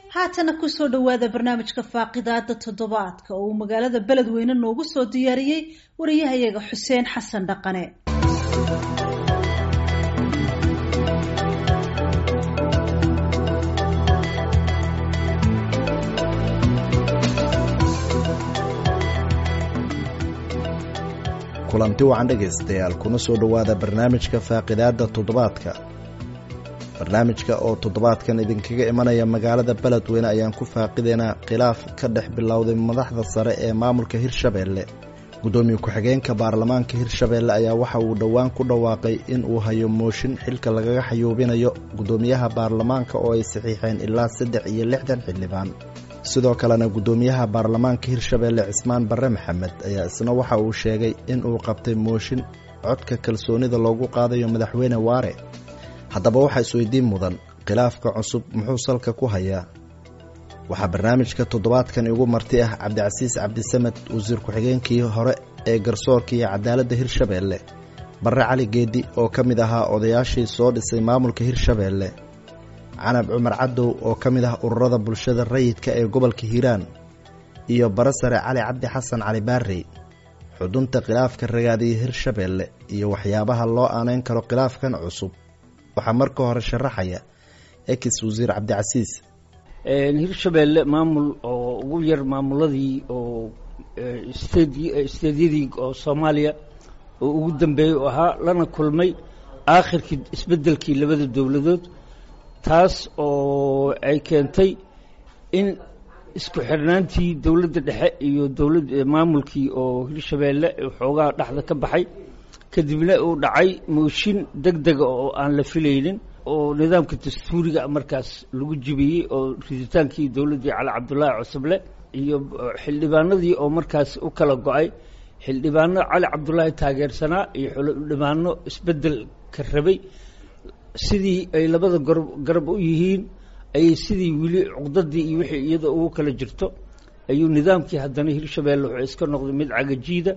haatana kusoo dhowaada barnaamijka faaqidaada toddobaadka oo uu magaalada beledweyne noogu soo diyaariyey wariyahayaga xuseen xasan dhaqane kulanti wacan dhegaystayaal kuna soo dhowaada barnaamijka faaqidaada toddobaadka barnaamijka oo toddobaadkan idinkaga imanaya magaalada beledweyne ayaan ku faaqidaynaa khilaaf ka dhex bilowday madaxda sare ee maamulka hirshabeelle guddoomiye ku-xigeenka baarlamaanka hirshabeelle ayaa waxa uu dhowaan ku dhawaaqay in uu hayo mooshin xilka lagaga xayuubinayo guddoomiyaha baarlamaanka oo ay saxiixeen ilaa saddex iyo lixdan xildhibaan sidoo kalena guddoomiyaha baarlamaanka hirshabeelle cismaan barre maxamed ayaa isna waxa uu sheegay in uu qabtay mooshin codka kalsoonida loogu qaadayo madaxweyne waare haddaba waxaa isweydiin mudan khilaafka cusub muxuu salka ku hayaa waxaa barnaamijka toddobaadkan igu marti ah cabdicasiis cabdisamed wasiir ku-xigeenkii hore ee garsoorka iyo cadaaladda hirshabeelle barre cali geedi oo ka mid ahaa odayaashii soo dhisay maamulka hirshabeelle canab cumar cadow oo ka mid ah ururada bulshada rayidka ee gobolka hiiraan iyo bare sare cali cabdi xasan cali baarey xudunta khilaafka ragaadiya hirshabeelle iyo waxyaabaha loo aaneyn karo khilaafkan cusub waxaa marka hore sharaxaya ex wasiir cabdicasiis hirshabeelle maamul oo ugu yar maamuladii oo steedyadii oo soomaaliya oo ugu dambeeyey oo ahaa lana kulmay aakhirkii isbeddelkii labada dowladood taas oo ay keentay in isku xirnaantii dowladda dhexe iyo dowlad maamulkii oo hirshabeelle xoogaha dhexda ka baxay kadibna uu dhacay mooshin deg dega oo aan la filaynin oo nidaamka dastuuriga markaas lagu jibiyey oo riditaankii dowladdii cali cabdullaahi cusuble iyo xildhibaanadii oo markaas u kala go-ay xildhibaano cali cabdullaahi taageersanaa iyo xildhibaano isbeddel ka rabay sidii ay labada garab garab u yihiin ayay sidii weli cuqdadii iyo wixii iyada ugu kala jirto ayuu nidaamkii haddana hirshabeelle wuxuu iska noqday mid cagajiida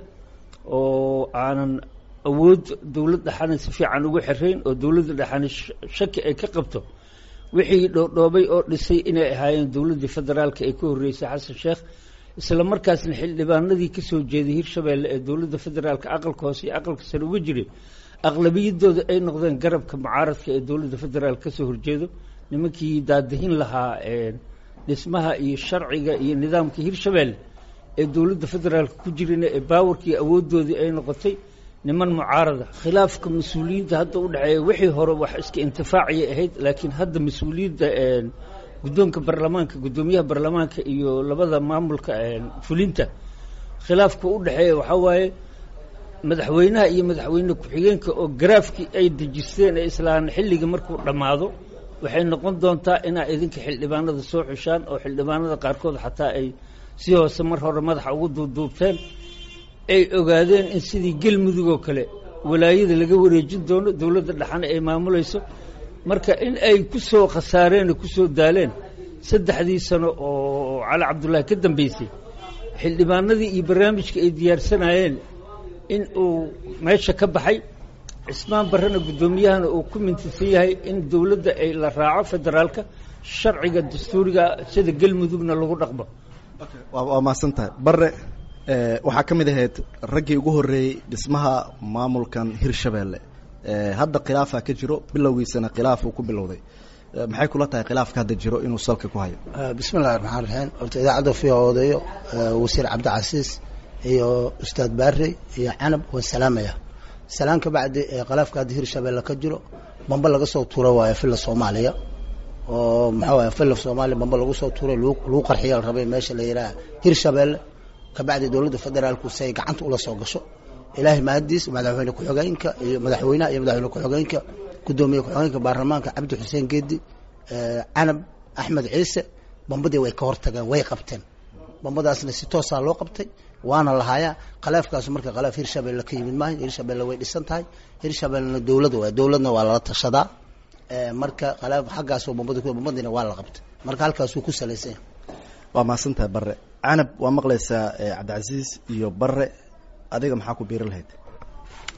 oo aanan awood dowlad dhexana si fiican ugu xirayn oo dowladda dhexana shaki ay ka qabto wixii dhoodhoobay oo dhisay inay ahaayeen dowladdii federaalka ee ka horreysay xasan sheekh isla markaasna xildhibaanadii ka soo jeeday hirshabeelle ee dowladda federaalka aqalka hoose iyo aqalka sare uga jiray aqlabiyadooda ay noqdeen garabka mucaaradka ee dowladda federaal ka soo horjeedo nimankii daadihin lahaa dhismaha iyo sharciga iyo nidaamka hirshabeelle ee dowladda federaalka ku jirina ee baawarkii awooddoodii ay noqotay niman mucaarada khilaafka mas-uuliyiinta hadda u dhexeeya wixii hore wax iska intifaaciyay ahayd laakiin hadda mas-uuliyadda guddoonka baarlamaanka guddoomiyaha baarlamaanka iyo labada maamulka fulinta khilaafka u dhexeeya waxaa waaye madaxweynaha iyo madaxweyne ku-xigeenka oo garaafkii ay dejisteen ee islaan xilliga markuu dhammaado waxay noqon doontaa inaa idinka xildhibaanada soo xushaan oo xildhibaanada qaarkood xataa ay si hoose mar hore madaxa ugu duubduubteen ay ogaadeen in sidii gelmudug oo kale walaayada laga wareejin doono dowladda dhexana ay maamulayso marka in ay ku soo khasaareen oo ku soo daaleen saddexdii sano oo cali cabdullaahi ka dambeysay xildhibaanadii iyo barnaamijka ay diyaarsanayeen in uu meesha ka baxay cismaan barrena guddoomiyahana uu ku mintisan yahay in dowladda ay la raaco federaalka sharciga dastuuriga sida gelmudugna lagu dhaqmo waa mahadsan tahay bare waxaa ka mid ahayd raggii ugu horreeyey dhismaha maamulkan hirshabeelle hadda khilaafaa ka jiro bilowgiisana khilaaf uu ku bilowday maxay kula tahay khilaafka hadda jiro inuu salka ku hayo bismi illahi raxmaan raxiim horta idaacadda fiiha odayo wasiir cabdicasiis iyo ustaad baarey iyo canab waan salaamaya salaan ka bacdi khilaafka hadda hirshabeelle ka jiro bamba laga soo tuura waayo filla soomaaliya oo maxaa waaya filla soomaaliya bamba lagu soo tuuray lagu qarxiya la rabay meesha la yidhaha hirshabeelle kabacdi dowladda federaalku si ay gacanta ula soo gasho ilaahay mahadiis madaxweyne ku-xigeenka iyo madaxweynaha iyo madaxweyne ku-xigeenka guddoomiye ku-xigeenka baarlamaanka cabdi xuseen geedi canab axmed ciise bambadii way ka hortageen way qabteen bambadaasna si toosaa loo qabtay waana lahaayaa khilaafkaasu marka khilaaf hirshabeelle ka yimid maaha hirshabeelle way dhisan tahay hirshabeellena dowlad waay dowladna waa lala tashadaa marka khilaaf xaggaasoo bambada bambadiina waa la qabtay marka halkaasuu ku salaysan yahay waa mahadsan tahay bare canab waa maqlaysaa cabdicasiis iyo bare adiga maxaa ku biiri lahayd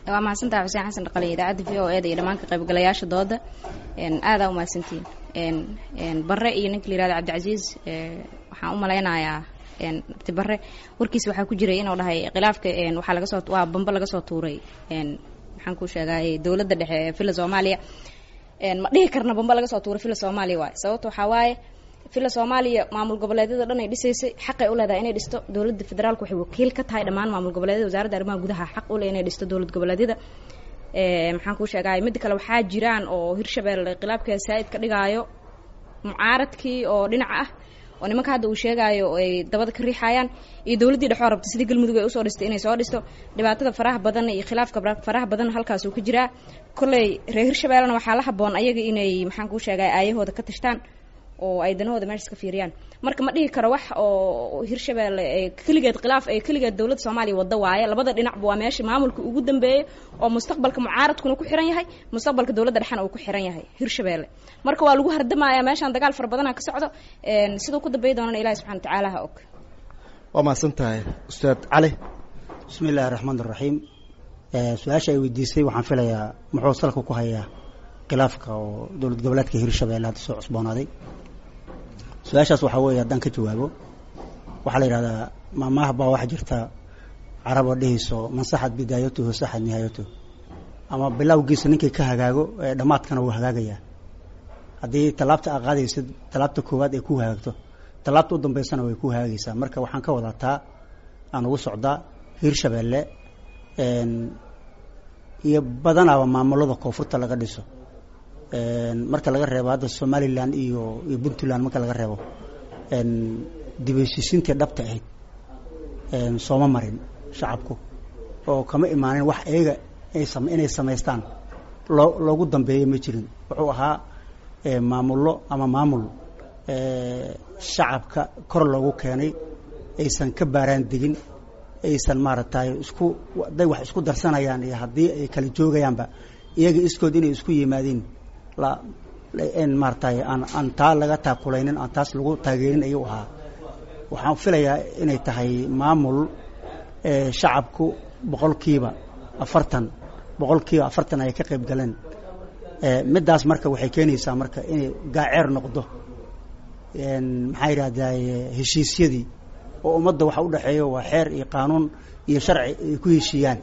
waa mahadsantaha xuseen xasan dhaqale idaacadda v o e da iyo dhammaan ka qaybgalayaasha dooda aadaa u mahadsantihiin bare iyo ninka la yihahdo cabdicasiis waxaan u malaynayaa abti bare warkiisa waxaa ku jiray inuu dhahay khilaafka waxaa laga soo waa bambe laga soo tuuray maxaan ku sheegay dowladda dhexe ee villa soomaaliya ma dhihi karna bambe laga soo tuuray villa soomaaliya waaye sababta waxaa waaye villa soomaaliya maamul goboleedyada dhan ay dhisaysay xaqay u leedahay inay dhisto dowladda federaalku waxay wakiil ka tahay dhammaan maamul goboleedyada wasaaradda arrimaha gudaha xaq u leh inay dhisto dowlad goboleedyada maxaan kuu sheegay midda kale waxaa jiraan oo hirshabelle khilaafka saa'id ka dhigaayo mucaaradkii oo dhinaca ah oo nimanka hadda uu sheegaayo oo ay dabada ka riixayaan iyo dowladdii dhexoo rabta sidii galmudug ay usoo dhistay inay soo dhisto dhibaatada faraha badan iyo khilaafka faraha badan halkaas uu ka jiraa kolley reer hirshabellena waxaa la haboon ayaga inay maxaan kuu sheegay aayahooda ka tashtaan oo ay danahooda meeshas ka fiiriyaan marka ma dhihi karo wax oo hirshabelle keligeed khilaaf ay keligeed dowladda soomaaliya waddo waaye labada dhinacba waa meesha maamulka ugu dambeeyey oo mustaqbalka mucaaradkuna ku xiran yahay mustaqbalka dowladda dhexena uu ku xiran yahay hirshabelle marka waa lagu hardamayaa meeshaan dagaal fara badana ka socdo siduu ku dambeey doonana ilahi subxana watacaala ha og waa mahadsan tahay ustaad cali bismi illaahi raxmaan iraxiim su-aasha ay weydiisay waxaan filayaa muxuu salka ku hayaa khilaafka oo dowlad goboleedka hirshabelle hadda soo cusboonaaday su-aashaas waxaa weeye haddaan ka jawaabo waxaa la yidhahdaa maamaah baa waxaa jirta caraboo dhehayso mansaxad bidaayatuhu saxad nihaayatuhu ama bilowgiisa ninkay ka hagaago dhammaadkana wuu hagaagayaa haddii tallaabta aa qaadaysid tallaabta koowaad ay ku hagaagto tallaabta u dambeysana way ku hagaagaysaa marka waxaan ka wadaa taa aan ugu socdaa hirshabelle iyo badanaaba maamulada koonfurta laga dhiso marka laga reebo hadda somalilan iyo iyo puntland marka laga reebo dibheshiisiintii dhabta ahayd sooma marin shacabku oo kama imaanin wax iyaga inay samaystaan loo loogu dambeeya ma jirin wuxuu ahaa maamullo ama maamul shacabka kor loogu keenay aysan ka baaraan degin aysan maaragtay isku hadday wax isku darsanayaan iyo haddii ay kala joogayaanba iyaga iskood inay isku yimaadeen la maaratay aan aan taa laga taakulaynin aan taas lagu taageerin ayuu ahaa waxaan filayaa inay tahay maamul shacabku boqolkiiba afartan boqolkiiba afartan ay ka qayb galeen middaas marka waxay keenaysaa marka inay gaaceer noqdo maxaa yidhahdaa heshiisyadii oo ummadda waxa udhexeeya waa xeer iyo qaanuun iyo sharci ay ku heshiiyaan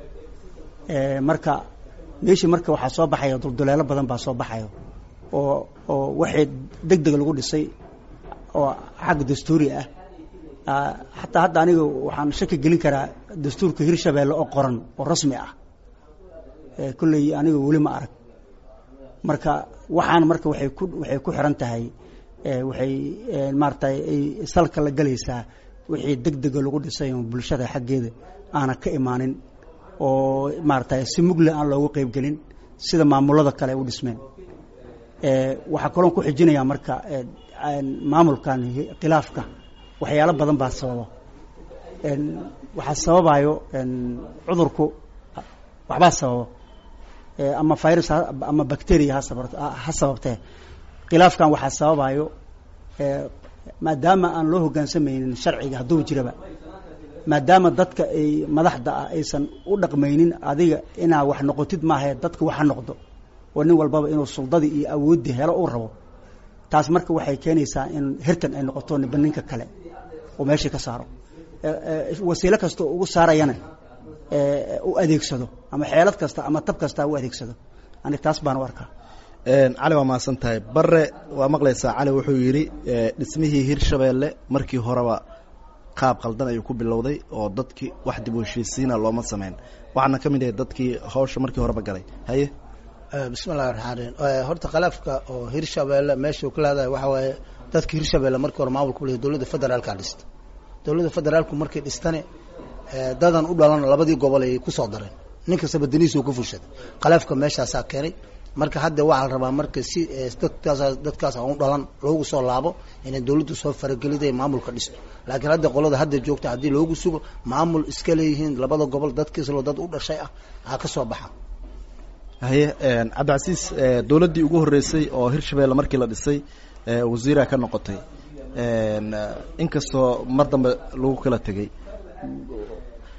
marka meeshii marka waxaa soo baxaya dulduleelo badan baa soo baxayo oo oo waxay deg deg lagu dhisay oo xagga dastuuri ah xataa hadda aniga waxaan shaki gelin karaa dastuurka hirshabelle oo qoran oo rasmi ah kolley aniga weli ma arag marka waxaan marka waxay ku waxay ku xiran tahay waxay maaratay ay salka la galaysaa wixii deg dega lagu dhisay oo bulshada xaggeeda aana ka imaanin oo maaratay si mugle aan loogu qeyb gelin sida maamulada kale ay u dhismeen waxaa kaloon ku xijinayaa marka maamulkan khilaafka waxyaalo badan baa sababa waxaa sababayo cudurku waxbaa sababa ama virus ama bacteria ha sababtee khilaafkan waxaa sababayo maadaama aan loo hoggaansamaynin sharciga hadduu jiraba maadaama dadka ay madaxda ah aysan u dhaqmaynin adiga inaa wax noqotid maahae dadka wax ha noqdo oo nin walbaba inuu suldadii iyo awooddii helo uu rabo taas marka waxay keenaysaa in hirtan ay noqoto niba ninka kale oo meeshii ka saaro wasiilo kasta oo ugu saarayana u adeegsado ama xeelad kasta ama tab kasta u adeegsado ani taas baan u arkaa cali waa mahadsan tahay bare waa maqlaysaa cali wuxuu yidhi dhismihii hirshabeelle markii horeba qaab qaldan ayuu ku bilowday oo dadkii wax dib u heshiisiina looma sameyn waxaana ka mid yahay dadkii hawsha markii horeba galay haye bismi llahi raxmaan raxiim horta khilaafka oo hirshabelle meeshuu ka leedahay waxa waaye dadka hirshabelle markii hore maamulka u lehay dowladda federaalka dhista dowladda federaalku markay dhistane dadan u dhalan labadii gobol ay kusoo dareen nin kastaba danihiisa ku fushaday khilaafka meeshaasaa keenay marka hadda waxaa la rabaa marka si dadkaas dadkaas aan u dhalan loogu soo laabo inay dowladdu soo farageliday maamulka dhisto laakiin hadda qolada hadda joogta haddii loogu sugo maamul iska leeyihiin labada gobol dadkiislo dad u dhashay ah aa ka soo baxa haye cabdicasiis dowladdii ugu horreysay oo hirshabelle markii la dhisay wasiiraa ka noqotay inkastoo mar dambe lagu kala tegey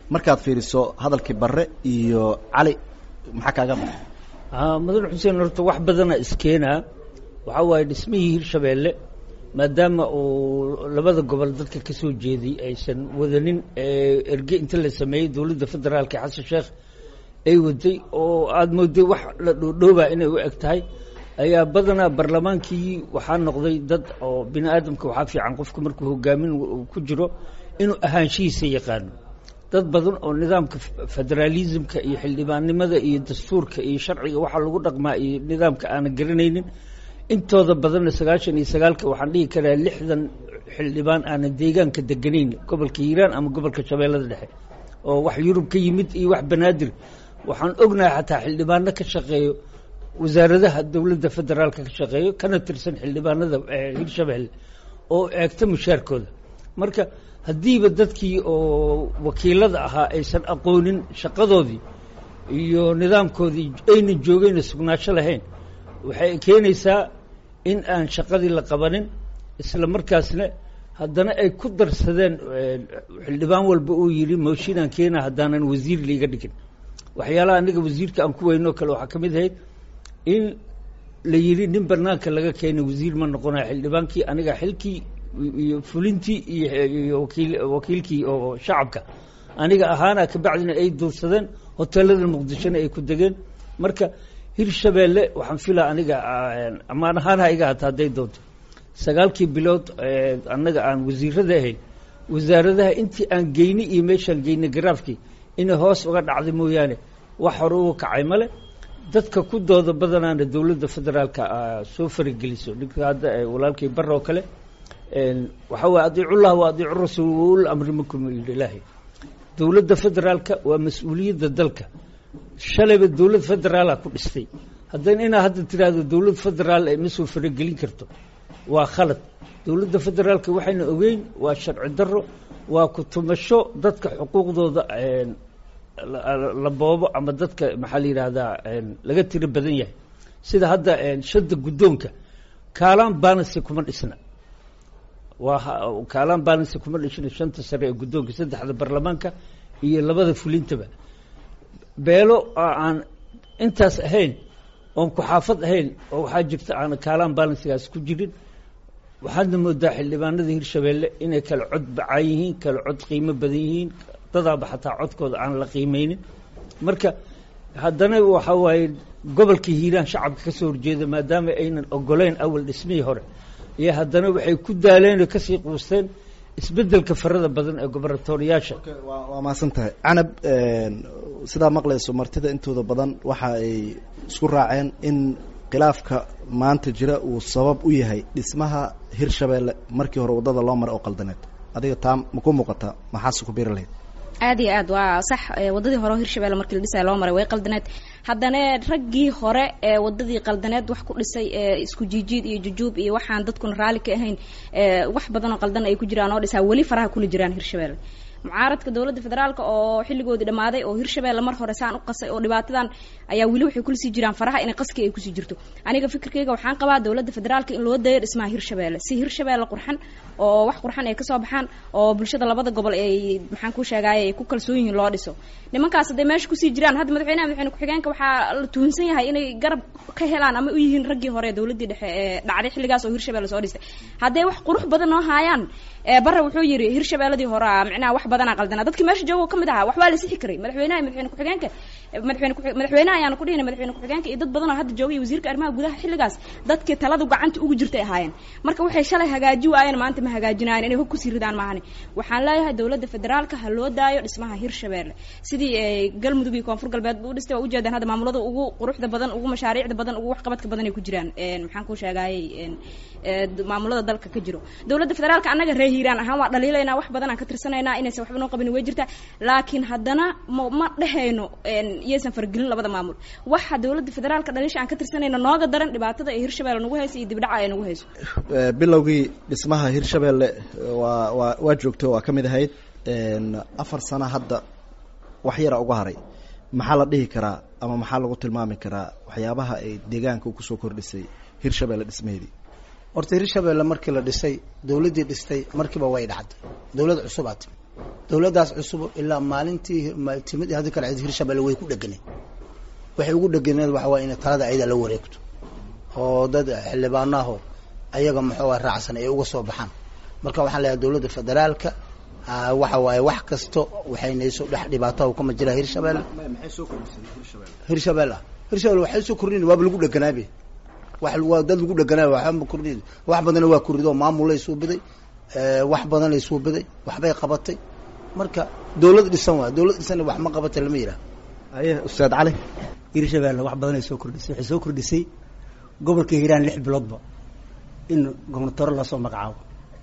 markaad fiiriso hadalkii barre iyo cali maxaa kaaga baxay mudane xuseen horta wax badana iskeenaa waxaa waaye dhismihii hirshabeelle maadaama uu labada gobol dadka ka soo jeeday aysan wadanin erge inta la sameeyey dowladda federaalka xasan sheekh ay waday oo aada mooday wax la dhoodhoobaa inay u eg tahay ayaa badanaa barlamaankii waxaa noqday dad oo bini aadamka waxaa fiican qofku markuu hogaamin ku jiro inuu ahaanshihiisa yaqaano dad badan oo nidaamka federaalismka iyo xildhibaannimada iyo dastuurka iyo sharciga waxaa lagu dhaqmaa iyo nidaamka aanan garanaynin intooda badanna sagaashan iyo sagaalka waxaan dhihi karaa lixdan xildhibaan aanan deegaanka deganayn gobolka hiiraan ama gobolka shabeellada dhexe oo wax yurub ka yimid iyo wax banaadir waxaan ognahay xataa xildhibaano ka shaqeeyo wasaaradaha dowladda federaalka ka shaqeeyo kana tirsan xildhibaanada hirshabeelle oo eegta mushaarkooda marka haddiiba dadkii oo wakiilada ahaa aysan aqoonin shaqadoodii iyo nidaamkoodii aynan joogayna sugnaansho lahayn waxay keenaysaa in aan shaqadii la qabanin isla markaasna haddana ay ku darsadeen xildhibaan walba uu yidhi mooshinaan keena haddaanan wasiir liiga dhigin waxyaalaha aniga wasiirka aan ku weynoo kale waxaa ka mid ahayd in la yidhi nin banaanka laga keenay wasiir ma noqonayo xildhibaankii aniga xilkii iyo fulintii iyo wakiil wakiilkii oo shacabka aniga ahaana kabacdina ay duursadeen hoteelada muqdishona ay ku degeen marka hirshabeelle waxaan filaa aniga amaan ahaanha iga hata hadday doonto sagaalkii bilood annaga aan wasiirada ahayn wasaaradaha intii aan geynay iyo meeshaan geynay garaafkii inay hoos uga dhacday mooyaane wax hore uga kacay male dadka ku dooda badanaana dowladda federaalka soo farageliso ninka hadda walaalkii bar oo kale waxaa waye adiicullah wa adiicu rasuul waul amri minkum yidhi ilaahay dowladda federaalka waa mas-uuliyadda dalka shalayba dowlad federaala ku dhistay haddana inaa hadda tiraahdo dowlad federaal ay ma soo faragelin karto waa khalad dowladda federaalka waxayna ogeyn waa sharci daro waa kutumasho dadka xuquuqdooda la boobo ama dadka maxaa la yidhaahdaa laga tiro badan yahay sida hadda shadda guddoonka kaalaan baanasi kuma dhisna waa kaalaan baanasi kuma dhishna shanta sare ee guddoonka saddexda baarlamaanka iyo labada fulintaba beelo aan intaas ahayn oon ku-xaafad ahayn oo waxaa jirta aan kaalaan balansigaas ku jirin waxaadna moodaa xildhibaanada hirshabeelle inay kala cod bacaan yihiin kala cod qiimo badan yihiin dadaaba xataa codkooda aan la qiimeynin marka haddana waxaa waaye gobolka hiiraan shacabka ka soo horjeeda maadaama aynan ogoleyn awal dhismihii hore iyo haddana waxay ku daaleen oo kasii quusteen isbeddelka farada badan ee gobernatoriyaasha waa mahadsan tahay canab sidaa maqlayso martida intooda badan waxa ay isku raaceen in khilaafka maanta jira uu sabab u yahay dhismaha hirshabeelle markii hore waddada loo maray oo qaldaneed adiga taa ma ku muuqataa maxaase ku biiri lahayd aad iyo aad waa sax wadadii hore oo hirshabelle markii la dhisaya loo maray way qaldaneed haddana raggii hore ee wadadii qaldaneed wax ku dhisay isku jiijiid iyo jujuub iyo waxaan dadkuna raalli ka ahayn wax badan oo qaldan ay ku jiraan oo dhisaa weli faraha kula jiraan hirshabelle mucaaradka dowladda federaalka oo xilligoodii dhammaaday oo hirshabelle mar hore saan u qasay oo dhibaatadan ayaa weli waxay kulasii jiraan faraha inay qaskii ay kusii jirto aniga fikirkayga waxaan qabaa dowladda federaalka in loo dayo dhismaha hirshabelle si hirshabelle qurxan oo wax qurxan ay kasoo baxaan oo bulshada labada gobol ay maxaan ku sheegaaye ay ku kalsoon yihiin loo dhiso nimankaas hadday meesha kusii jiraan hadda madaxweynaha madaxweyne ku-xigeenka waxaa la tuhunsan yahay inay garab ka helaan ama u yihiin raggii hore dowladdii dhexe ee dhacday xilligaas oo hirshabelle soo dhistay hadday wax qurux badan noo haayaan barre wuxuu yidhi hirshabelladii hore micnaha wax badanaa qaldana dadkii meesha jooga ka mid ahaa wax waa la sixi karay madaxweynaha madaxweyne ku-xigeenka madaxweyne madaxweynaha ayaana ku dhihina madaxweyne ku-xigeenka iyo dad badan oo hadda joogay wasiirka arrimaha gudaha xilligaas dadkii taladu gacanta ugu jirtay ahaayeen marka waxay shalay hagaaji waayeen maanta ma hagaajinaayeen inay hog kusii ridaan maahani waxaan leeyahay dowladda federaalka ha loo daayo dhismaha hirshabelle sidii galmudug iyo koonfur galbeed bu u dhistay waa ujeedaan hadda maamulada ugu quruxda badan ugu mashaariicda badan ugu waxqabadka badan ay ku jiraan maxaan ku sheegaayey maamulada dalka ka jiro dowladda federaalka annaga ree hiiraan ahaan waa dhaliilaynaa wax badan aan ka tirsanaynaa inaysan waxba noo qabin way jirtaa laakiin haddana ma ma dhehayno iyaysan fargelin labada maamul waxa dowladda federaalka dhaliisha aan ka tirsanayno nooga daran dhibaatada ay hirshabelle nagu hayso iyo dibdhaca ay nagu hayso bilowgii dhismaha hirshabelle waa waa waa joogto waa ka mid ahayd afar sano hadda wax yara uga haray maxaa la dhihi karaa ama maxaa lagu tilmaami karaa waxyaabaha ay deegaanka kusoo kordhisay hirshabelle dhismaheedii horta hirshabelle markii la dhisay dowladdii dhistay markiiba way dhacday dowlad cusubaad dowladdaas cusub ilaa maalintii timid haddi kale hirshabelle way ku dheganeed waxay ugu dheganeed waxa waye inay talada ayada la wareegto oo dad xildhibaanaho ayaga muxuu ah raacsan ay uga soo baxaan marka waxaan leeyahay dowladda federaalka waxa waaye wax kasto waxaynayso dhex dhibaato kama jira hirshabelle hirshabelle hirshabelle waxay soo kordhin waaba lagu dheganaabe wa waa dad lagu dheganaabe waxba kordhin wax badana waa kordhido maamulay suubiday wax badanay suubiday waxbay qabatay marka dowlad dhisan waa dowlad dhisan wax ma qabata lama yidhaha haye ustaad cali hirshabelle wax badanay soo kordhisay waxay soo kordhisay gobolka hiiraan lix biloodba in gobnatoro lasoo magacaabo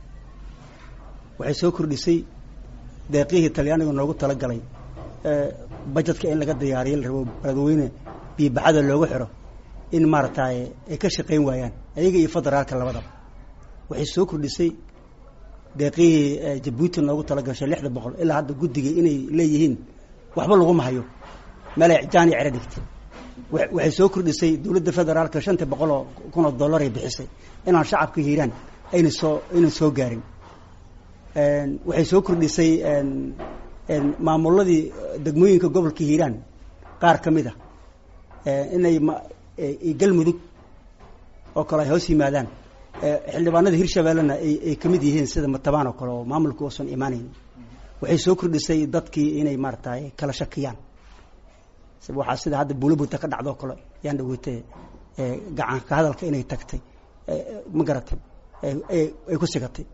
waxay soo kordhisay deeqihii talyaaniga noogu talagalay bajetka in laga diyaariyo la rabo beledweyne biibaxada loogu xiro in maaragtay ay ka shaqayn waayaan ayaga iyo federaalka labadaba waxay soo kordhisay deeqihii jabuuti noogu talagashay lixda boqol ilaa hadda guddiga inay leeyihiin waxba laguma hayo meelay jaan iyo cero dhigtay waxay soo kordhisay dowladda federaalka shanta boqol oo kun oo dollar ay bixisay inaan shacabka hiiraan ayna soo aynan soo gaarin waxay soo kordhisay maamuladii degmooyinka gobolka hiiraan qaar ka mid a inay galmudug oo kale ay hoos yimaadaan xildhibaanada hirshabellena ay ka mid yihiin sida matabaan oo kale oo maamulka uusan imaanayn waxay soo kordhisay dadkii inay maaratay kala shakiyaan waxaa sida hadda buulabuta ka dhacdoo kale yaan dhaweetay gacan ka hadalka inay tagtay ma garatay ay ku sigatay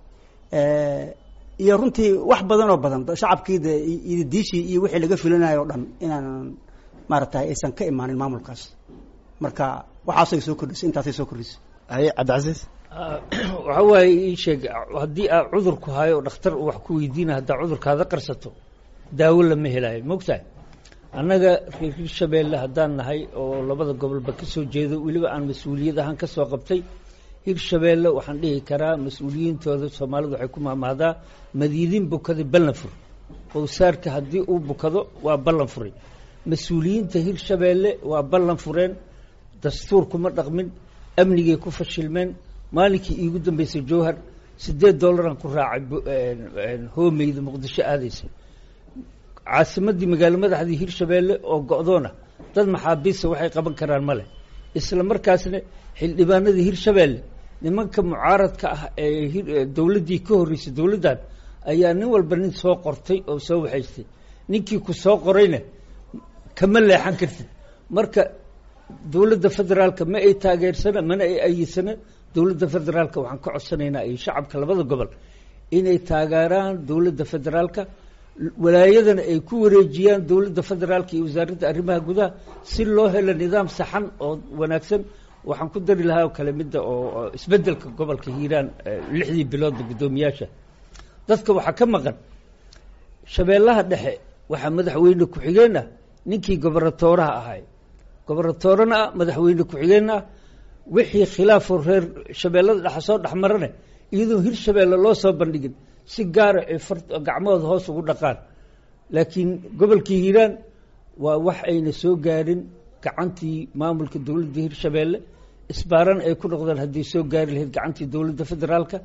iyo runtii wax badan oo badan shacabkii de iyo diishii iyo wixii laga filanayo o dhan inaan maaragtay aysan ka imaanin maamulkaas marka waxaasay soo kordhisay intaasay soo kordhisay haye cabdicasiis waxa waaye ii sheeg haddii aad cudurku hayo dhakhtar wax ku weydiina haddaa cudurkaada qarsato daawo lama helaayo mogtahay annaga reer hirshabeelle haddaan nahay oo labada gobolba ka soo jeedo weliba aan mas-uuliyad ahaan ka soo qabtay hirshabeelle waxaan dhihi karaa mas-uuliyiintooda soomaalidu waxay ku maamahdaa madiidin bukada ballan fur owsaarka haddii uu bukado waa ballan furay mas-uuliyiinta hirshabeelle waa ballan fureen dastuur kuma dhaqmin amnigay ku fashilmeen maalinkii iigu dambeysay jowhar siddeed dollaraan ku raacay hoomeyda muqdisho aadaysa caasimaddii magaalo madaxdii hirshabeelle oo go-doona dad maxaabiista waxay qaban karaan ma leh isla markaasna xildhibaanadii hirshabeelle nimanka mucaaradka ah ee dowladdii ka horreysay dowladdan ayaa nin walba nin soo qortay oo soo waxaystay ninkii ku soo qorayna kama leexan kartid marka dowladda federaalka ma ay taageersana mana ay ayidsana dowladda federaalka waxaan ka codsanaynaa iyo shacabka labada gobol inay taageeraan dowladda federaalka walaayadana ay ku wareejiyaan dowladda federaalka iyo wasaaradda arrimaha gudaha si loo helo nidaam saxan oo wanaagsan waxaan ku dari lahaa oo kale midda oo isbeddelka gobolka hiiraan lixdii biloodba guddoomiyaasha dadka waxaa ka maqan shabeellaha dhexe waxaa madaxweyne ku-xigeen ah ninkii gobernatooraha ahay gobernatoorana ah madaxweyne ku-xigeen ah wixii khilaafoo reer shabeellada dhexe soo dhexmarane iyadoo hirshabeelle loo soo bandhigin si gaara ay far gacmahooda hoos ugu dhaqaan laakiin gobolkii hiiraan waa wax ayna soo gaarin gacantii maamulka dowladda hirshabeelle isbaaran ay ku noqdaan hadday soo gaari lahayd gacantii dowladda federaalka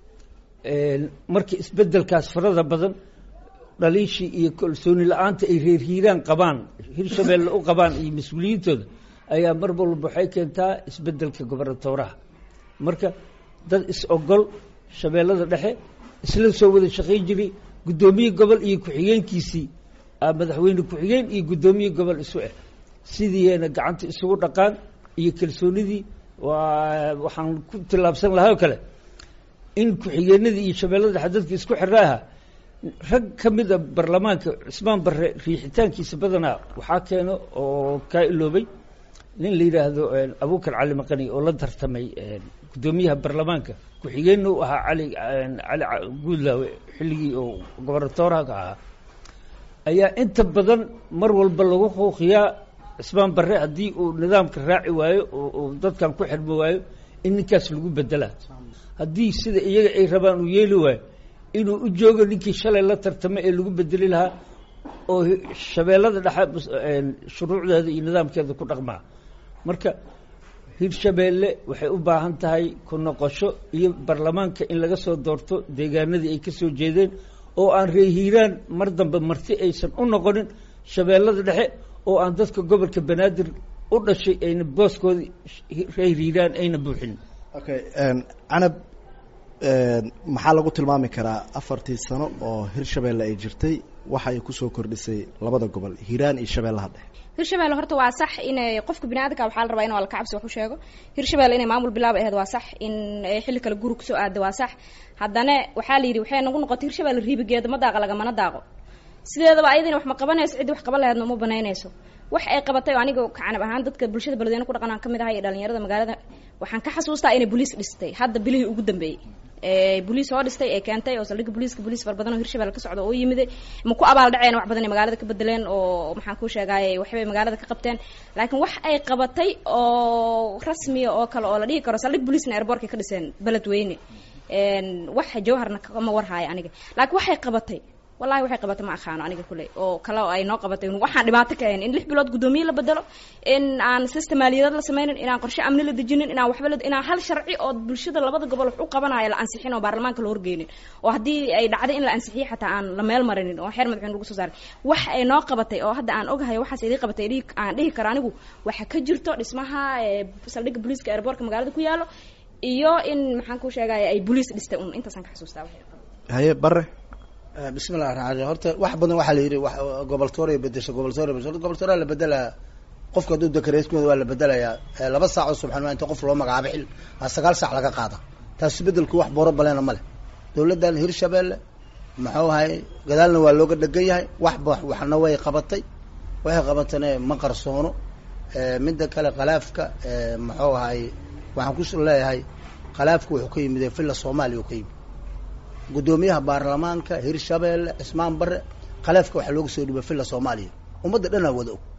markii isbeddelkaas farada badan dhaliishii iyo kalsooni la-aanta ay reer hiiraan qabaan hirshabeelle u qabaan iyo mas-uuliyiintooda ayaa mar walba waxay keentaa isbeddelka gobernatooraha marka dad is-ogol shabeellada dhexe isla soo wada shaqayn jiray guddoomiye gobol iyo ku-xigeenkiisii madaxweyne ku-xigeen iyo guddoomiye gobol isu ah sidiina gacanta isugu dhaqaan iyo kalsoonidii waa waxaan ku tillaabsan lahaa oo kale in ku-xigeenadii iyo shabeellada dhexe dadka isku xirra ahaa rag ka mid a baarlamaanka cismaan barre riixitaankiisa badanaa waxaa keeno oo kaa iloobay nin la yidhaahdo abuukar cali maqani oo la tartamay guddoomiyaha baarlamaanka ku-xigeenna u ahaa cali cali guudlaawe xilligii oo gobernatooraha ka ahaa ayaa inta badan mar walba lagu quuqiyaa cismaan barre haddii uu nidaamka raaci waayo oo dadkan ku xirmi waayo in ninkaas lagu bedelaa haddii sida iyaga ay rabaan uu yeeli waayo inuu u joogo ninkii shalay la tartamay ee lagu bedeli lahaa oo shabeellada dhexe shuruucdeeda iyo nidaamkeeda ku dhaqmaa marka hirshabeelle waxay u baahan tahay ku noqosho iyo baarlamaanka in laga soo doorto deegaanadii ay ka soo jeedeen oo aan reer hiiraan mar dambe marti aysan u noqonin shabeellada dhexe oo aan dadka gobolka banaadir u dhashay ayna booskooda reer hiiraan ayna buuxin okay canab maxaa lagu tilmaami karaa afartii sano oo hirshabeelle ay jirtay waxa ay kusoo kordhisay labada gobol hiiraan iyo shabeellaha dhexe hirshabelle horta waa sax inay qofka biniaadamka waxaa la rabaa in alka cabsi wax u sheego hirshabelle inay maamul bilaab aheed waa sax in xilli kale guri kusoo aada waa sax haddana waxaa la yidhi waxay nagu noqotay hirshabelle riibigeeda ma daaqa lagamana daaqo sideedaba ayadina wax ma qabanayso ciddii wax qaban laheedna uma banaynayso wax ay qabatay oo aniga kacanab ahaan dadka bulshada beledweyne ku dhaqan aan kamid ahay iyo dhalinyarada magaalada waxaan ka xasuustaa inay boliis dhistay hadda bilihii ugu dambeeyey boliis oo dhistay ee keentay oo saldhigga boliiska boliis fara badan oo hirshabelle ka socda oo yimiday ma ku abaal dhaceen wax badan ay magaalada ka bedeleen oo maxaan kuu sheegaaye waxbay magaalada ka qabteen laakiin wax ay qabatay oo rasmiya oo kale oo la dhihi karo saldhig boliisna airbortkay ka dhiseen beledweyne wax jawharna kama warhaayo aniga laakiin waxay qabatay wallahi waxay qabatay ma aqaano aniga kuley oo kale oo ay noo qabatay waxaan dhibaato ka ahayn in lix bilood guddoomiye la bedelo in aan system maaliyadeed la sameynin inaan qorshe amni la dejinin inaan waxba la inaan hal sharci oo bulshada labada gobol wax u qabanayo la ansixin oo baarlamaanka la horgeynin oo haddii ay dhacday in la ansixiyo xataa aan la meel marinin oo xeer madaxweyne lagu soo saaray wax ay noo qabatay oo hadda aan ogahay waxaas idii qabatay idii aan dhihi karo anigu waxa ka jirto dhismaha saldhigga booliiska airbortka magaalada ku yaalo iyo in maxaan ku sheegaya ay booliis dhistay un intaasaan ka xasuustaa haye bare bismi llahi raxmaan raxiim horta wax badan waxaa la yidhi goboltoora bedesho goboltoora bedesho goboltoora la bedelaa qofka hadduu dakareeskooda waa la bedelayaa laba saac oo subxanmaa inta qof loo magacaabo xil aa sagaal saac laga qaada taas bedelku wax booro baleena ma leh dawladdan hirshabeelle muxuu ahay gadaalna waa looga dhegan yahay waxba waxna way qabatay waxay qabatane ma qarsoono midda kale khalaafka muxuu ahay waxaan ku leeyahay khalaafka wuxuu ka yimid villa soomaaliya uu ka yimid guddoomiyaha baarlamaanka hirshabeelle cismaan bare khalaafka waxaa looga soo dhibay villa soomaaliya ummadda dhanaa wada og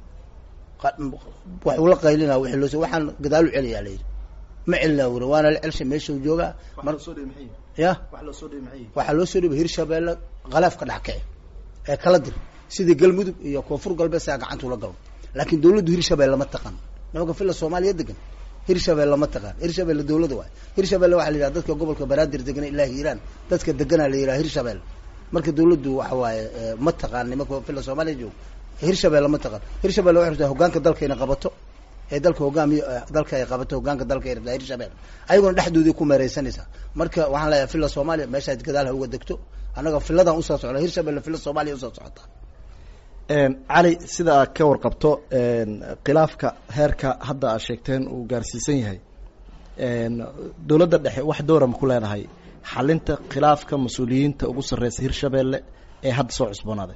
waxuu la qaylina wii loo waxaan gadaalu celiyaa layidhi ma celinaa wuri waana la celsha meeshau joogaa ya waxaa loo soo dhibay hirshabeelle khalaafka dhexkici ee kala dir sidii galmudug iyo koonfur galbeed saa gacantuu la galo laakiin dawladdu hirshabelle lama taqan nimanka villa soomaaliya degan hirshabelle lama taqaan hirshabelle dawlada waay hirshabelle waxa la yidhaha dadka gobolka banaadir degana ilaa hiiraan dadka deganaa la yidhaha hirshabelle marka dawladdu waxa waaye ma taqaan nimanka villa soomaaliya joogo hirshabelle ma taqaan hirshabelle waxay rabtaa hogaanka dalka inay qabato ee dalka hogaamiyo dalka ay qabato hogaanka dalka ay rabtaa hirshabelle ayaguna dhexdoodii ku meereysanaysaa marka waxaan leeyahay villa soomaaliya meeshaad gadaal ha uga degto annaga villadan usoo socda hirshabelle villa soomaaliya usoo socotaa cali sida aad ka warqabto khilaafka heerka hadda aad sheegteen uu gaarsiisan yahay dowladda dhexe wax dowra ma ku leenahay xalinta khilaafka mas-uuliyiinta ugu sarreysa hirshabeelle ee hadda soo cusboonaaday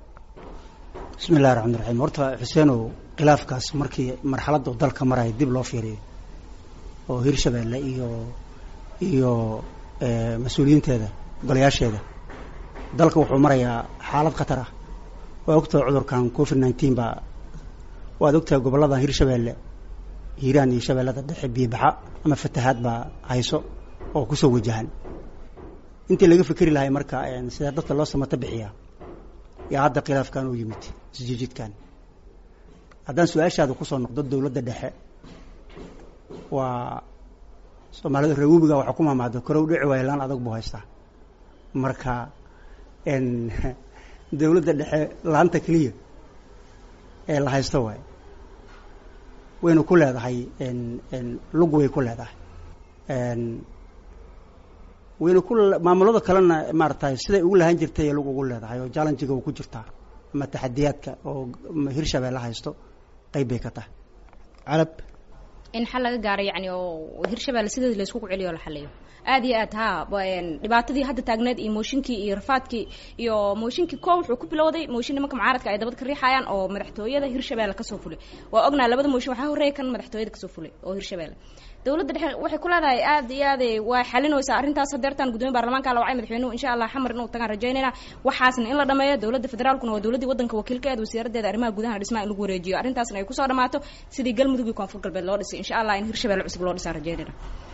bismi illahi raxmaan raxiim horta xuseenow khilaafkaas markii marxaladda dalka maraya dib loo fiiriyo oo hirshabeelle iyo iyo mas-uuliyiinteeda golayaasheeda dalka wuxuu marayaa xaalad khatar ah waa ogtahay cudurkan covid nineteen baa waad ogtahay gobolladan hirshabeelle hiiraan iyo shabeellada dhexe biibaxa ama fatahaad baa hayso oo kusoo wajahan intii laga fikeri lahay marka sida dadka loo samato bixiyaa yaa hadda khilaafkan u yimid isjiijidkan haddaan su-aashaada kusoo noqdo dowladda dhexe waa soomaalida reewubiga waxaa ku maamaado korow dhici waaya laan adag buu haystaa marka dawladda dhexe laanta keliya ee la haysto waay wayna ku leedahay lug way ku leedahay wayna ku maamulada kalena maaratay siday ugu lahaan jirtay lug ugu leedahay oo jallenjiga u ku jirtaa ama taxadiyaadka oo hirshabeelle haysto qayb bay ka tahay carab in xal laga gaaro yani oo hirshabelle sideeda layskugu celiyo la xaliyo aad iyo aad ha dhibaatadii hadda taagneed iyo mooshinkii iyo rafaadkii iyo mooshinkii ko wuxuu ku bilowday mooshin nimanka mucaaradka ay dabad ka riixayaan oo madaxtooyada hirshabelle kasoo fulay waa ognaa labada mooshin waxaa horreeya kan madaxtooyada kasoo fulay oo hirshabelle dowladda dhexe waxay ku leedahay aad iyo aad waa xalinaysaa arrintaas hadeertaan gudoomiya baarlamaanka la wacay madaxweynuhu insha allah xamar inuu tagaan rajaynayna waxaasna in la dhameeyo dowladda federaalkuna waa dowladdii waddanka wakiilkeeda wasiiradeeda arrimaha gudaha dhismaha in lagu wareejiyo arrintaasna ay kusoo dhamaato sidii galmudug iyo koonfur galbeed loo dhisay insha allah in hirshabelle cusub loo dhisaan rajaynayna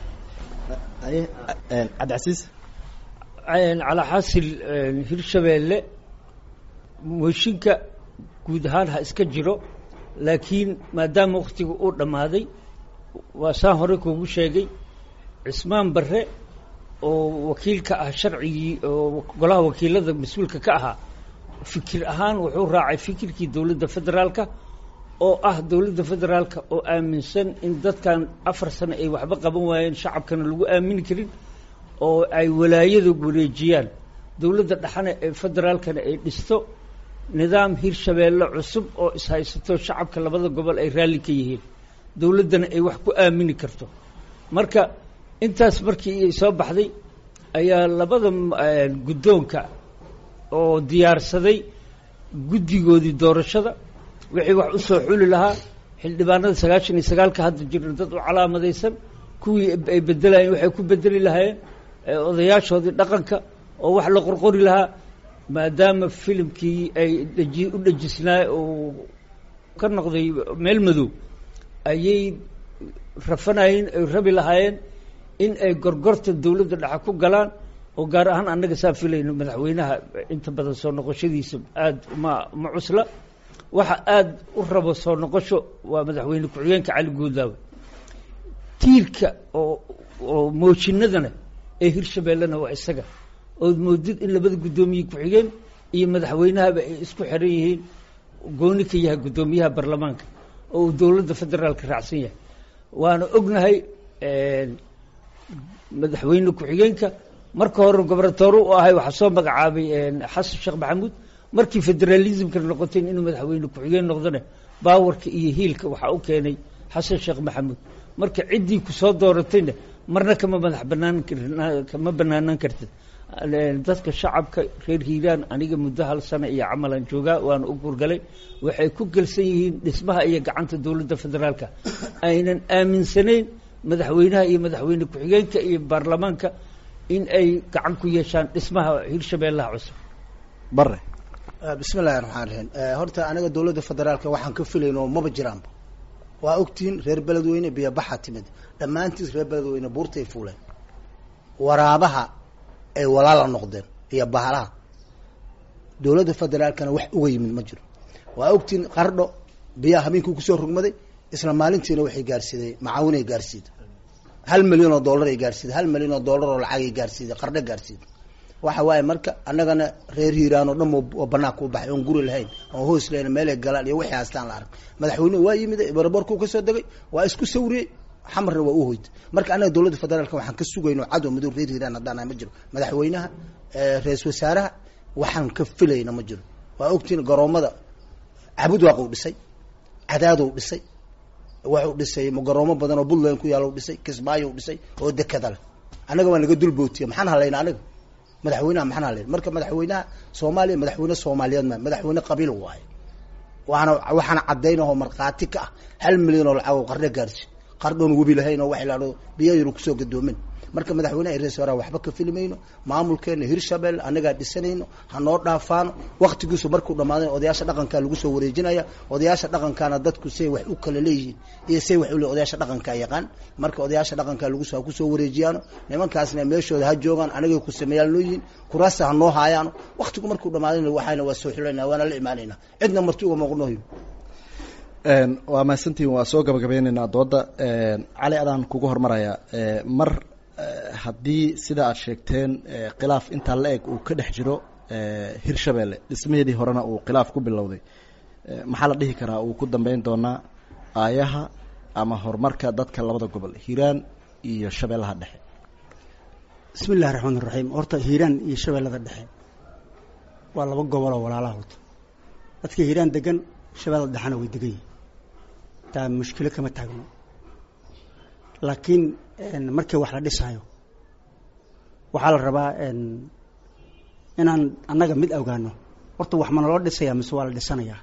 cabdicasiis calaa xaasil hirshabeelle mooshinka guud ahaan ha iska jiro laakiin maadaama waktiga uu dhammaaday waa saan hore kuugu sheegay cismaan barre oo wakiilka ah sharcigii oo golaha wakiilada mas-uulka ka ahaa fikir ahaan wuxuu raacay fikirkii dowladda federaalka oo ah dowladda federaalka oo aaminsan in dadkan afar sano ay waxba qaban waayeen shacabkana lagu aamini karin oo ay walaayada wareejiyaan dowladda dhexana ee federaalkana ay dhisto nidaam hirshabeelle cusub oo ishaysato shacabka labada gobol ay raalli ka yihiin dowladdana ay wax ku aamini karto marka intaas markii ay soo baxday ayaa labada guddoonka oo diyaarsaday guddigoodii doorashada wixii wax u soo xuli lahaa xildhibaanada sagaashan iyo sagaalka hadda jirna dad u calaamadaysan kuwii ay bedelayeen waxay ku bedeli lahaayeen odayaashoodii dhaqanka oo wax la qorqori lahaa maadaama filimkii ay dheji u dhejisnaa oo ka noqday meel madow ayay rafanayeen ay rabi lahaayeen in ay gorgorta dowladda dhexe ku galaan oo gaar ahaan annaga saa filayno madaxweynaha inta badan soo noqoshadiisa aada ma ma cusla waxa aada u rabo soo noqosho waa madaxweyne ku-xigeenka cali guudlaawe tiirka oo oo moojinadana ee hirshabeellena waa isaga ood moodid in labada guddoomiye ku-xigeen iyo madaxweynahaba ay isku xiran yihiin gooni ka yahay guddoomiyaha baarlamaanka oo uu dowladda federaalka raacsan yahay waana ognahay madaxweyne ku-xigeenka marka hore gobernatoore u ahay waxaa soo magacaabay xasan sheekh maxamuud markii federalismka noqotay inuu madaxweyne ku-xigeen noqdona baawarka iyo hiilka waxaa u keenay xasan sheekh maxamuud marka ciddii kusoo dooratayna marna kama madax banaan kama banaanaan kartid dadka shacabka reer hiiraan aniga muddo hal sano iyo camalan joogaa waana u gurgalay waxay ku gelsan yihiin dhismaha iyo gacanta dowladda federaalka aynan aaminsanayn madaxweynaha iyo madaxweyne ku-xigeenka iyo baarlamaanka in ay gacan ku yeeshaan dhismaha hirshabeellaha cusub bare bismi illahi raxmaan raxiim horta aniga dowladda federaalka waxaan ka filayn oo maba jiraanba waa ogtihiin reer beledweyne biyobaxa timid dhammaantiis reer beledweyne buurtay fuuleen waraabaha ay walaala noqdeen iyo bahalaha dowladda federaalkana wax uga yimid ma jiro waa ogtihiin qardho biyaha habeenkii kusoo rogmaday isla maalintiina waxay gaarsiiday macaawinay gaarsiiday hal milyan oo dollar ay gaarsiiday hal milyan oo dollar oo lacagay gaarsiiday qardho gaarsiiday waxa waaye marka annagana reer hiiraan oo dhan oo banaanka u baxay oon guri lahayn oon hoos lahayn meelay galaan iyo wixii haastaan la arag madaxweynuhu waa yimid barabarkuu kasoo degay waa isku sawriyey xamarna waa u hoytay marka annaga dowladda federaalka waxaan ka sugayno cadow madow reer hiiraan haddaan ma jiro madaxweynaha ra-isul wasaaraha waxaan ka filayna ma jiro waa ogtiin garoomada cabudwaaquu dhisay cadaadow dhisay waxuu dhisay garoomo badan oo puntland ku yaal dhisay kismaayo dhisay oo dekada leh annaga waa naga dulbootiya maxaan halayna aniga madaxweynaha maxaan halayn marka madaxweynaha soomaaliya madaxweyne soomaaliyeed ma madaxweyne qabiil waaye waana waxaana caddaynahoo markhaati ka ah hal milyan oo lacag oo qardho gaarsi qardhoon webi lahayn oo waxa lahado biyayru kusoo gadoomin marka madaxweynaha iyo ra-isul wasaaraha waxba ka filimayno maamulkeena hirshabelle annagaa dhisanayno hanoo dhaafaano waktigiisu markuu dhamaadan odayaasha dhaqankaa lagu soo wareejinaya odayaasha dhaqankaana dadku say wax u kala leeyihiin iyo say wax ule odayaasha dhaqankaa yaqaan marka odayaasha dhaqankaa lagus ha kusoo wareejiyaano nimankaasna meeshooda ha joogaan anagay ku sameeyaan loo yihiin kuraasa hanoo haayaano waktigu markuu dhamaadan waxayna waa soo xilanaa waana la imaanayna cidna marti uga muuqnohi waa mahadsantihin waa soo gabagabeyneynaa dooda cali adaan kugu hormaraya mar haddii sida aad sheegteen khilaaf intaa la eg uu ka dhex jiro hirshabelle dhismaheedii horena uu khilaaf ku bilowday maxaa la dhihi karaa uu ku dambeyn doonaa aayaha ama horumarka dadka labada gobol hiiraan iyo shabeellaha dhexe bismi illahi raxmaan iraxiim horta hiiraan iyo shabeellada dhexe waa laba gobol oo walaalaha horta dadka hiiraan degan shabeellada dhexena way degan yihin taa mushkilo kama taagno laakiin markii wax la dhisaayo waxaa la rabaa inaan annaga mid ogaano horta wax ma naloo dhisaya mise waa la dhisanayaa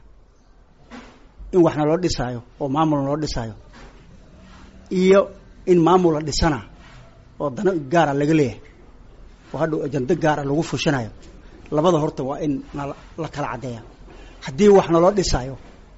in wax naloo dhisaayo oo maamul naloo dhisaayo iyo in maamul la dhisana oo dano gaara laga leeyahay oo hadhow ajando gaara lagu fushanayo labada horta waa in nala la kala caddeeya haddii wax naloo dhisaayo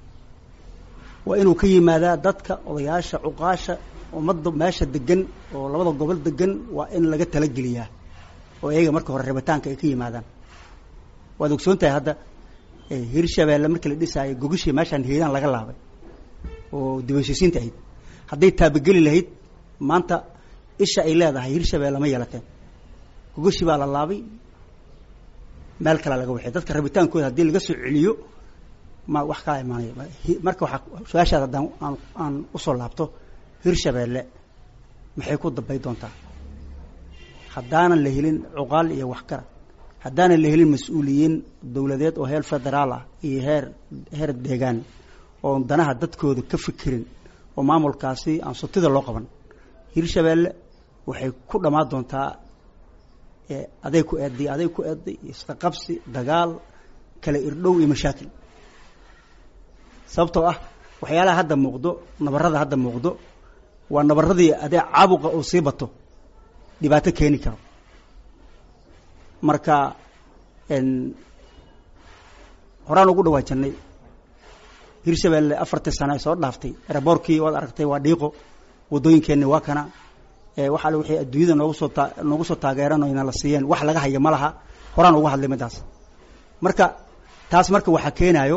waa inuu ka yimaadaa dadka odayaasha cuqaasha ummadda meesha degan oo labada gobol degan waa in laga talageliyaa oo iyaga marka hore rabitaanka ay ka yimaadaan waad ogsoon tahay hadda hirshabeelle markii la dhisaayo gogishii meeshaan hiiraan laga laabay oo dibashisiinta ahayd hadday taabageli lahayd maanta isha ay leedahay hirshabeelle ma yeelateen gogoshi baa la laabay meel kalea laga waxay dadka rabitaankooda haddii laga soo celiyo ma wax kala imaanaya marka waxaa su-aashaada haddaan aan aan usoo laabto hirshabeelle maxay ku dambay doontaa haddaanan la helin cuqaal iyo waxgarad haddaanan la helin mas-uuliyiin dowladeed oo heer federaal ah iyo heer heer deegaan oo danaha dadkooda ka fikirin oo maamulkaasi aan sutida loo qaban hirshabeelle waxay ku dhammaan doontaa aday ku eeday aday ku eeday isqaqabsi dagaal kala irdhow iyo mashaakil sababtoo ah waxyaalaha hadda muuqdo nabarada hadda muuqdo waa nabaradii adee caabuqa uu sii bato dhibaato keeni karo marka horaan ugu dhawaajanay hirshabeelle afartii sano ay soo dhaaftay eraboorkii waad aragtay waa dhiiqo waddooyinkeenni waa kana wax alle waxay adduunyada noogu soo taa noogu soo taageeran oo ina la siiyeen wax laga haya ma laha horaan uga hadlay midaas marka taas marka waxaa keenaayo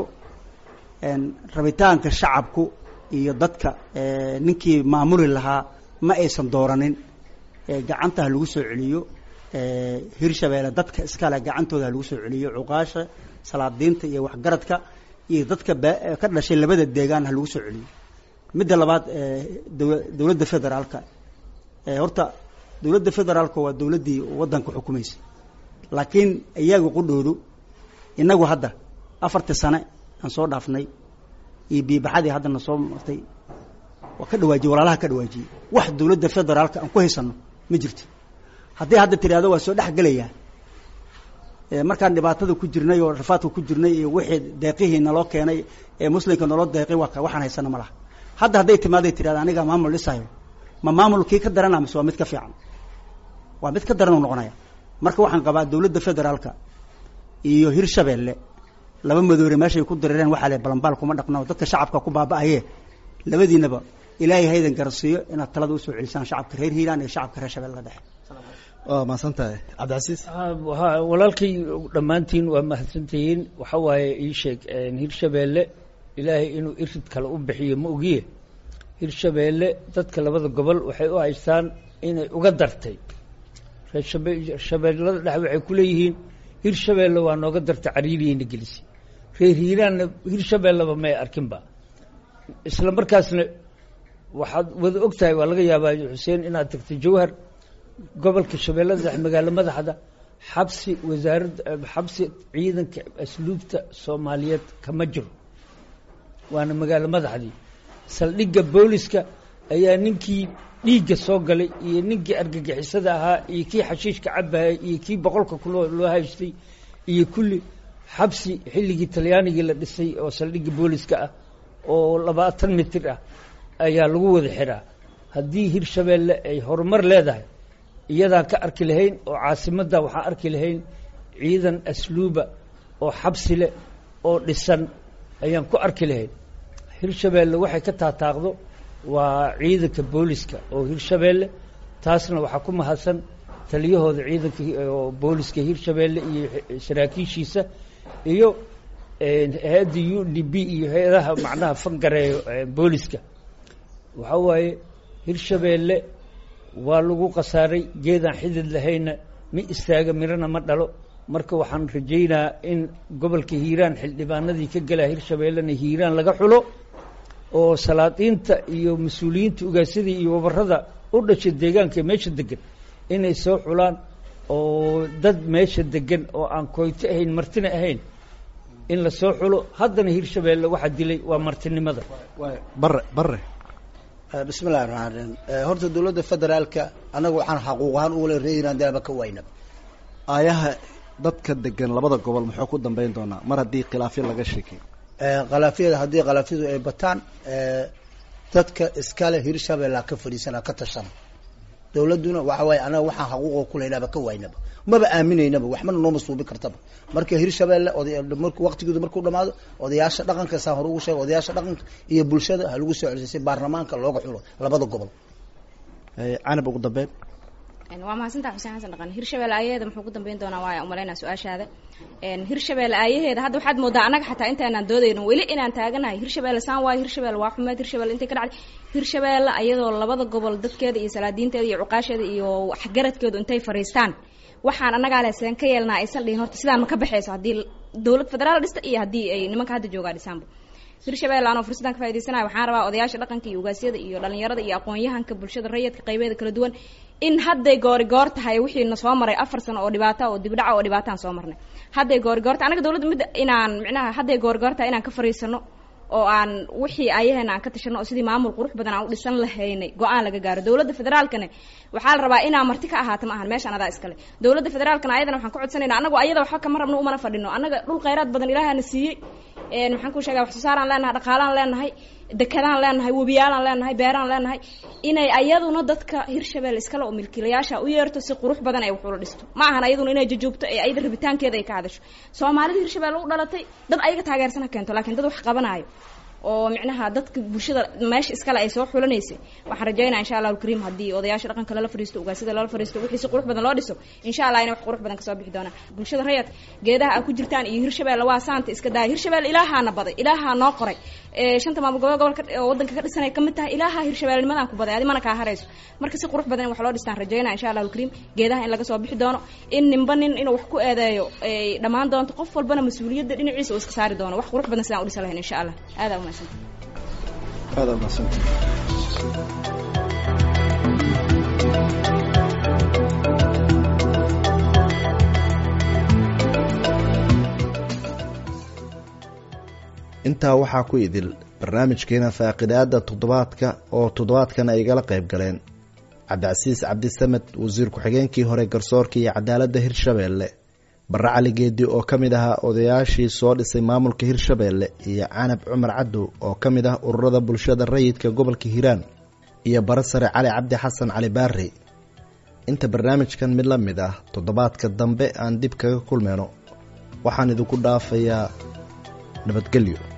rabitaanka shacabku iyo dadka ninkii maamuli lahaa ma aysan dooranin gacanta ha lagu soo celiyo hirshabeelle dadka iskale gacantooda ha lagu soo celiyo cuqaasha salaadiinta iyo waxgaradka iyo dadka ka dhashay labada deegaan ha lagu soo celiyo midda labaad dawa dowladda federaalka horta dowladda federaalka waa dowladdii waddanka xukumaysay laakiin iyaga qudhoodu inagu hadda afartii sane aan soo dhaafnay iyo biibaxadii haddana soo martay waa ka dhawaajiyey walaalaha ka dhawaajiyey wax dowladda federaalka aan ku haysano ma jirto haddii hadda tidhaahdo waa soo dhex gelayaa markaan dhibaatada ku jirnay oo rafaadka ku jirnay iyo wixii deeqihii naloo keenay ee muslimka naloo deeqay waa waxaan haysana ma laha hadda hadday timaaday tidhahda anigaa maamul dhisayo ma maamulkii ka darana mise waa mid ka fiican waa mid ka daran u noqonaya marka waxaan qabaa dowladda federaalka iyo hirshabeelle laba madoore meeshay ku dareereen waxaa le balambaal kuma dhaqno dadka shacabka ku baaba'aye labadiinaba ilaahay haydan garasiiyo inaad talada usoo celisaan shacabka reer hiiraan iyo shacabka reer shabeelle dhexe waa mahadsantahay cabdicasiis ha walaalkay dhammaantiin waa mahadsantihiin waxa waaye ii sheeg hirshabeelle ilaahay inuu irid kale u bixiyo ma ogiye hirshabeelle dadka labada gobol waxay u haystaan inay uga dartay reeshabe shabeellada dhexe waxay ku leeyihiin hirshabeelle waa nooga dartay cariiriyeyna gelisi reer hiiraanna hirshabeelleba may arkinba isla markaasna waxaad wada og tahay waa laga yaabaa xuseen inaad tagtay jawhar gobolka shabeellada dhexe magaalo madaxda xabsi wasaaradda xabsi ciidanka asluubta soomaaliyeed kama jiro waana magaalo madaxdii saldhigga booliska ayaa ninkii dhiigga soo galay iyo ninkii argagixisada ahaa iyo kii xashiishka cabahayay iyo kii boqolka kuloo loo haystay iyo kulli xabsi xilligii talyaanigii la dhisay oo saldhigga booliska ah oo labaatan mitir ah ayaa lagu wada xiraa haddii hirshabeelle ay horumar leedahay iyadaan ka arki lahayn oo caasimadda waxaan arki lahayn ciidan asluuba oo xabsi leh oo dhisan ayaan ku arki lahayn hirshabeelle waxay ka taataaqdo waa ciidanka booliska oo hirshabeelle taasna waxaa ku mahadsan taliyahooda ciidanka oo booliska hirshabeelle iyo saraakiishiisa iyo hay-adda u d b iyo hay-adaha macnaha fangareeyo booliska waxaa waaye hirshabeelle waa lagu khasaaray geedaan xidid lahayna ma istaaga mirana ma dhalo marka waxaan rajaynaa in gobolka hiiraan xildhibaanadii ka galaa hirshabeellena hiiraan laga xulo oo salaadiinta iyo mas-uuliyiinta ugaasadii iyo wabarada u dhashay deegaanka meesha degan inay soo xulaan oo dad meesha degan oo aan koyto ahayn martina ahayn in la soo xulo haddana hirshabeelle waxaa dilay waa martinimada bare bare bismi llahi raxmaan raxiim horta dowladda federaalka annaga waxaan xaquuq ahaan ugale reeiraan dalaba ka waynaba aayaha dadka degan labada gobol muxuu ku dambeyn doonaa mar haddii khilaafyo laga sheekay khalaafyada haddii khalaafyadu ay bataan dadka iskale hirshabeella ka fadhiisana ka tashana dowladduna waxa waaye anaga waxaan xaquuqo kuleynaba ka waynaba maba aaminaynaba waxmana nooma suubi kartaba marka hirshabeelle oday mark waqtigooda markuu dhamaado odayaasha dhaqanka saan hore ugu sheega odayaasha dhaqanka iyo bulshada ha lagu soo celisay si baarlamaanka looga xulo labada gobol canab ugu dambeyn waa mahadsantaa xuseen xasan dhaqan hirshabelle aayaheeda muxuu ku dambeyn doonaa waaya umalaynaa su-aashaada hirshabelle aayaheeda hadda waxaad moodaa annaga xataa intaanaan doodayno weli inaan taaganahay hirshabelle saan waayo hirshabelle waa xumeed hirshabelle intay ka dhacday hirshabelle ayadoo labada gobol dadkeeda iyo salaadiinteeda iyo cuqaasheeda iyo waxgaradkeedu intay fariistaan waxaan annagaa leh seen ka yeelnaa aysan dhihin horta sidaan ma ka baxayso haddii dowlad federaal dhista iyo haddii ay nimanka hadda joogaa dhisaanba hirshabelle anoo fursaddan ka faaidaysanaya waxaan rabaa odayaasha dhaqanka iyo ugaasyada iyo dhalinyarada iyo aqoon-yahanka bulshada rayidka qaybeeda kala duwan in hadday goori goor tahay wixiina soo maray afar sano oo dhibaata oo dibdhaca oo dhibaataan soo marnay hadday goori goor tahay anaga dowladda midda inaan micnaha hadday goori goor tahay inaan ka fariisano oo aan wixii ayaheena aan ka tashano oo sidii maamul qurux badan aan u dhisan lahaynay go-aan laga gaaro dowladda federaalkana waxaa la rabaa inaa marti ka ahaata ma ahan meeshaan adaa iskale dowladda federaalkana ayadana waxaan ka codsanayna anagu ayada waxba kama rabno umana fadhino annaga dhul khayraad badan ilaahana siiyey maxaan ku sheegaa wax soo saaraan leenahay dhaqaalaan leenahay dekedaan leenahay webiyaalaan leenahay beeraan leenahay inay ayaduna dadka hirshabelle iskale oo milkiilayaasha u yeerto si qurux badan ay wax ula dhisto ma ahan ayaduna inay jajoogto ee ayada rabitaankeeda ay ka hadasho soomaalida hirshabelle u dhalatay dad ayaga taageersan ha keento laakiin dad wax qabanaayo oo micnaha dadka bulshada meesha iskale ay soo xulanaysay waxaan rajaynaa insha allahu alkariim haddii odayaasha dhaqanka lala fariisto ugaasida lala fariisto wixii si qurux badan loo dhiso insha allah inay wax qurux badan kasoo bixi doonaan bulshada rayad geedaha a ku jirtaan iyo hirshabelle waa saanta iska daaya hirshabelle ilaahaana baday ilaahaa noo qoray shanta maamul gobol gobolka oo waddanka ka dhisanay ka mid tahay ilaaha hirshabellenimadan ku baday adi mana kaa harayso marka si qurux badan in wax loo dhistaan rajaynaa insha allahu alkariim geedaha in laga soo bixi doono in ninba nin inuu wax ku eedeeyo ay dhammaan doonto qof walbana mas-uuliyadda dhinaciisa uu iska saari doono wax qurux badan sidaan u dhisan lahayn insha allah aadaa umahadsanta aada umadsanta intaa waxaa ku idil barnaamijkeena faaqidaada toddobaadka oo toddobaadkan ay igala qayb galeen cabdicasiis cabdisamed wasiir ku-xigeenkii hore garsoorka iyo cadaaladda hirshabeelle barre cali geedi oo ka mid ahaa odayaashii soo dhisay maamulka hirshabeelle iyo canab cumar cadow oo ka mid ah ururada bulshada rayidka gobolka hiiraan iyo bare sare cali cabdi xasan cali baarey inta barnaamijkan mid la mid ah toddobaadka dambe aan dib kaga kulmeyno waxaan idinku dhaafayaa nabadgelyo